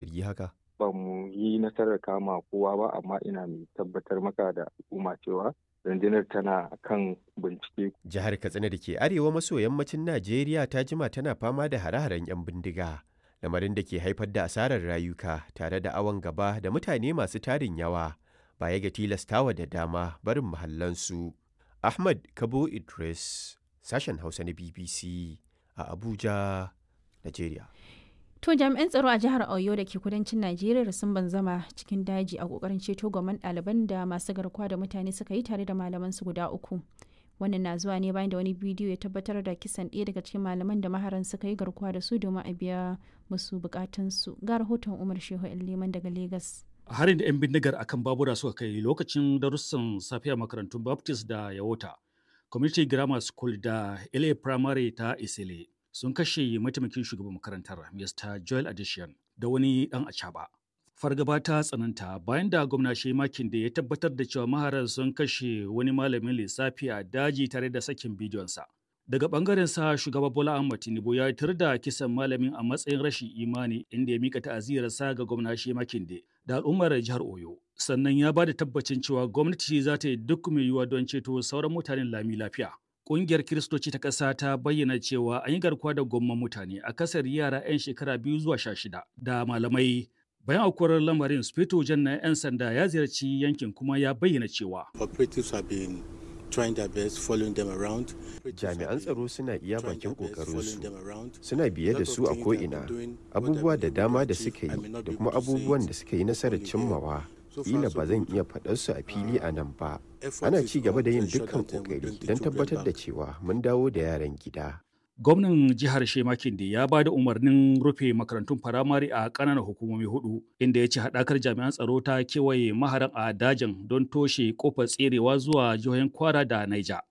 zargi haka? Ba mu yi nasarar kama kowa ba amma ina mai tabbatar maka da al'umma cewa rundunar tana kan bincike. Jihar Katsina da ke arewa maso yammacin Najeriya ta jima tana fama da hare-haren 'yan bindiga. Lamarin da ke haifar da asarar rayuka tare da awon gaba da mutane masu tarin yawa baya ga tilastawa da dama barin mahallansu. Ahmad Kabo Idris, sashen Hausa na BBC a Abuja, Najeriya. To jami'an tsaro a jihar Oyo da ke kudancin Najeriya sun banzama cikin daji a kokarin ceto gwamman ɗaliban da masu garkuwa da mutane suka yi tare da malaman su guda uku. Wannan na zuwa ne bayan da wani bidiyo ya tabbatar da kisan ɗaya daga cikin malaman da maharan suka yi garkuwa da su domin a biya musu bukatunsu. Ga rahoton Umar Shehu Liman daga Legas. harin da 'yan bindigar akan babura suka kai lokacin darussan safiya makarantun baptist da yawota community grammar school da la primary ta isile sun kashe mataimakin shugaban makarantar mr joel addition da wani dan acaba fargaba ta tsananta bayan da gwamna makin da ya tabbatar da cewa maharan sun kashe wani malamin lissafi a daji tare da sakin bidiyonsa daga bangaren sa shugaba bola ahmad tinubu ya tar da kisan malamin a matsayin rashin imani inda ya mika ta'aziyarsa ga gwamna makin da al'ummar jihar Oyo. Sannan ya ba da tabbacin cewa gwamnati za ta yi duk mai yiwuwa don ceto sauran mutanen lami lafiya. Ƙungiyar Kiristoci ta ƙasa ta bayyana cewa an yi garkuwa da gwamman mutane a kasar yara 'yan shekara biyu zuwa sha shida da malamai. Bayan aukuwar lamarin, Sufeto Jan na 'yan sanda ya ziyarci yankin kuma ya bayyana cewa. Operatives have been trying their best following them around. Jami'an tsaro suna iya bakin ƙoƙarinsu, suna biye da su a ko'ina, abubuwa da dama da suka yi da kuma abubuwan da suka yi nasarar cimmawa. Kila ba zan iya faɗar su a fili a nan ba. Ana ci gaba da yin dukkan ƙoƙari don tabbatar da cewa mun dawo da yaran gida. gwamnan jihar Shemakin da ya ba da umarnin rufe makarantun firamare a ƙananan hukumomi hudu inda ya ce haɗakar jami'an tsaro ta kewaye maharan a dajin don toshe kofar tserewa zuwa jihohin kwara da naija.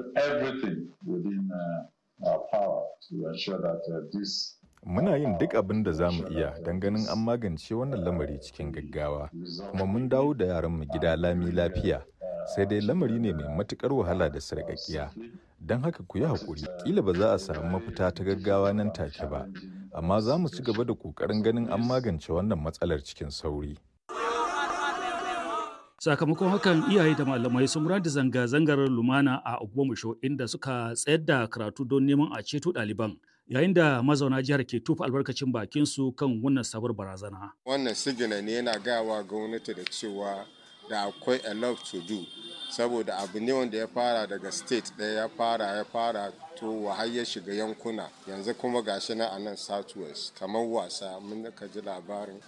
Muna yin duk abin da za mu iya don ganin an magance wannan lamari cikin gaggawa, kuma mun dawo da yaranmu gida lami lafiya. sai dai lamari ne mai matukar wahala da sarƙaƙiya don haka ku yi haƙuri ƙila ba za a samu mafita ta gaggawa nan take ba amma za mu ci gaba da ƙoƙarin ganin an magance wannan matsalar cikin sauri sakamakon hakan iyaye da malamai sun da zanga-zangar lumana a ogbomusho inda suka tsayar da karatu don neman a ceto ɗaliban yayin da mazauna jihar ke tufa albarkacin bakin su kan wannan sabuwar barazana wannan sigina ne yana gawa gwamnati da cewa da akwai a lot to do saboda abu ne wanda ya fara daga state ɗaya ya fara ya fara to har ya shiga yankuna yanzu kuma gashi na a nan southwest kamar wasa mun ka ji labarin